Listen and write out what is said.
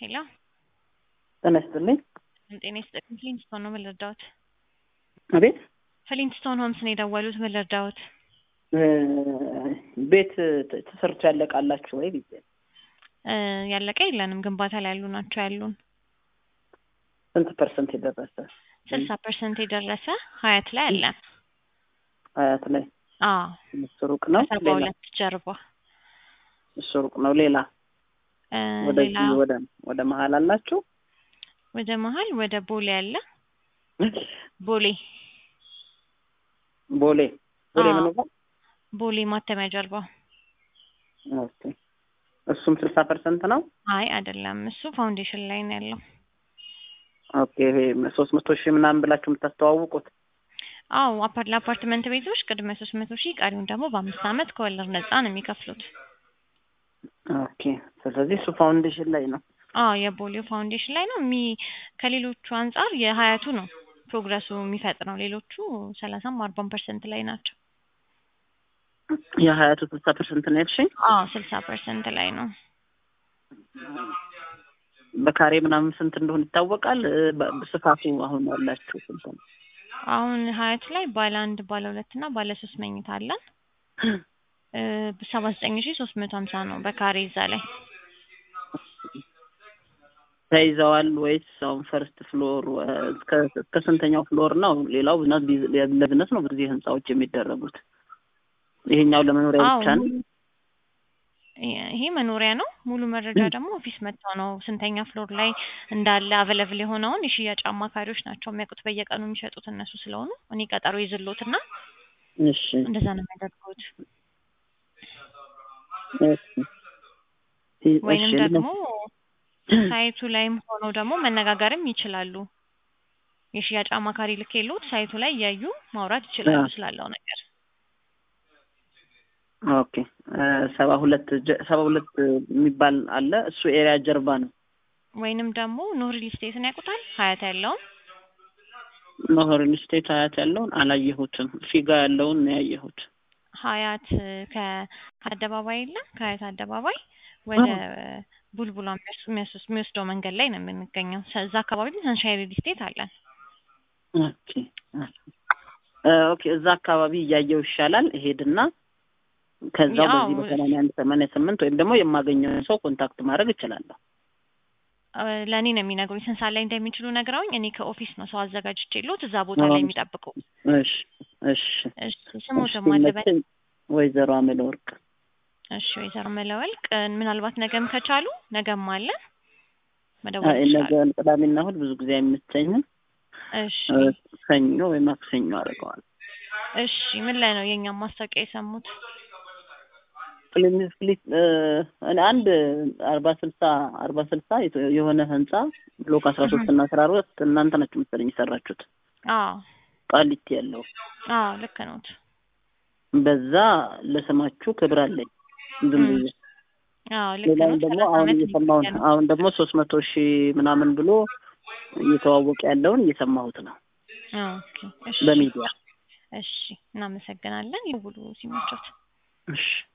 ሄሎ ጤና ይስጥልኝ። ጤና ይስጥልኝ። ፍሊንስቶን ነው ምን ልርዳዎት? አቤት ፍሊንስቶን ሆምስ ነው የደወሉት። ምን ልርዳዎት? እ ቤት ተ- ተሰርቶ ያለቃላችሁ ወይ ብዬ ነው። እ ያለቀ የለንም፣ ግንባታ ላይ ያሉ ናቸው ያሉን። ስንት ፐርሰንት የደረሰ ስልሳ ፐርሰንት የደረሰ ሀያት ላይ አለን። ሀያት ላይ አዎ እሱ ሩቅ ነው። ከሰባ ሌላ ሁለት ጀርባ እሱ ሩቅ ነው። ሌላ እ ሌላ ወደዚህ ወደ ወደ መሀል አላችሁ? ወደ መሀል ወደ ቦሌ አለ። ቦሌ ቦሌ ቦሌ አዎ። ምን ነው? ቦሌ ማተሚያ ጀርባ። ኦኬ እሱም ስልሳ ፐርሰንት ነው። አይ አይደለም፣ እሱ ፋውንዴሽን ላይ ነው ያለው። ኦኬ ይሄ ሶስት መቶ ሺህ ምናምን ብላችሁ የምታስተዋውቁት አዎ አፓርት ለአፓርትመንት ቤቶች ቅድመ ሶስት መቶ ሺህ ቀሪውን ደግሞ በአምስት ዓመት ከወለድ ነፃ ነው የሚከፍሉት። ኦኬ ስለዚህ እሱ ፋውንዴሽን ላይ ነው። አዎ የቦሌው ፋውንዴሽን ላይ ነው የሚ ከሌሎቹ አንጻር የሀያቱ ነው ፕሮግረሱ የሚፈጥነው። ሌሎቹ ሰላሳም አርባም ፐርሰንት ላይ ናቸው። የሀያቱ ስልሳ ፐርሰንት ነው ያልሽኝ? አዎ ስልሳ ፐርሰንት ላይ ነው። በካሬ ምናምን ስንት እንደሆነ ይታወቃል። እ በ- ስፋቱ አሁን ያላችሁ ስንት ነው? አሁን ሀያቱ ላይ ባለ አንድ ባለ ሁለት እና ባለ ሶስት መኝታ አለን። ሰባ ዘጠኝ ሺ ሶስት መቶ ሀምሳ ነው በካሬ እዛ ላይ ተይዘዋል ወይስ አሁን ፈርስት ፍሎር እ እስከ እስከ ስንተኛው ፍሎር ነው? ሌላው ብዝነስ ቢዝ- ለቢዝነስ ነው ብዙ ጊዜ ህንጻዎች የሚደረጉት። ይሄኛው ለመኖሪያ አዎ ብቻ ነው። ሙሉ- ይሄ መኖሪያ ነው። ሙሉ መረጃ ደግሞ ኦፊስ መጥተው ነው ስንተኛ ፍሎር ላይ እንዳለ አቬለብል የሆነውን የሽያጭ አማካሪዎች ናቸው የሚያውቁት። በየቀኑ የሚሸጡት እነሱ ስለሆኑ እኔ ቀጠሮ ይዝሎትና እሺ እንደዛ ነው የሚያደርጉት። እሺ እ- ወይንም እሺ ደግሞ ሳይቱ ላይም ሆነው ደግሞ መነጋገርም ይችላሉ። የሽያጭ አማካሪ ልክ የለውት ሳይቱ ላይ እያዩ ማውራት ይችላሉ አዎ። ስላለው ነገር። ኦኬ እ ሰባ ሁለት ጀ- ሰባ ሁለት የሚባል አለ። እሱ ኤሪያ ጀርባ ነው። ወይንም ደግሞ ኖር ሪል ስቴትን ያውቁታል ሀያት ያለውን ኖህ ሪል ስቴት ሀያት ያለውን አላየሁትም። ፊጋ ያለውን ነው ያየሁት። ሀያት ከ- ከአደባባይ የለም ከሀያት አደባባይ ወደ ቡልቡላ የሚወስ- የሚወስ- የሚወስደው መንገድ ላይ ነው የምንገኘው። ሰ- እዛ አካባቢ ሰንሻይን ሪል ስቴት አለን። ኦኬ እ ኦኬ እዛ አካባቢ እያየው ይሻላል። እሄድና ከዛው ያው በዚህ በሰማንያ አንድ ሰማንያ ስምንት ወይም ደግሞ የማገኘውን ሰው ኮንታክት ማድረግ እችላለሁ። እ ለእኔ ነው የሚነግሩኝ ስንት ሰዓት ላይ እንደሚችሉ ነግረውኝ፣ እኔ ከኦፊስ ነው ሰው አዘጋጅቼ የለውት እዛ ቦታ ላይ የሚጠብቁ። እሺ እሺ እሺ ስሙትም እሺ፣ አለበት። መቼም ወይዘሮ አመለ ወርቅ እሺ ወይዘሮ መለወልቅ ምናልባት ነገም ከቻሉ ነገም አለ መደወል አይ ነገ ይችላሉ። ቅዳሜና እሑድ ብዙ ጊዜ አይመቸኝም። እሺ እ ሰኞ ወይ ማክሰኞ አድርገዋል። እሺ ምን ላይ ነው የእኛም ማስታወቂያ የሰሙት? ፍሊፕ ፍሊፕ እኔ አንድ አርባ ስልሳ አርባ ስልሳ የተ- የሆነ ህንጻ ብሎክ አስራ ሶስት እና አስራ አራት እናንተ ናችሁ መሰለኝ የሰራችሁት አዎ ቃሊቲ ያለው አዎ ልክ ነዎት። በዛ ለስማችሁ ክብር አለኝ። ዝም ብዬ አዎ ልክ ሌላውን ነዎት። ደግሞ ሰላሳ አሁን ዓመት እየሰማሁ ነው። ነው። አሁን ደግሞ ሶስት መቶ ሺህ ምናምን ብሎ እየተዋወቀ ያለውን እየሰማሁት ነው ኦኬ እሺ በሚዲያ። እሺ እናመሰግናለን። ይውሉ ሲመቾት። እሺ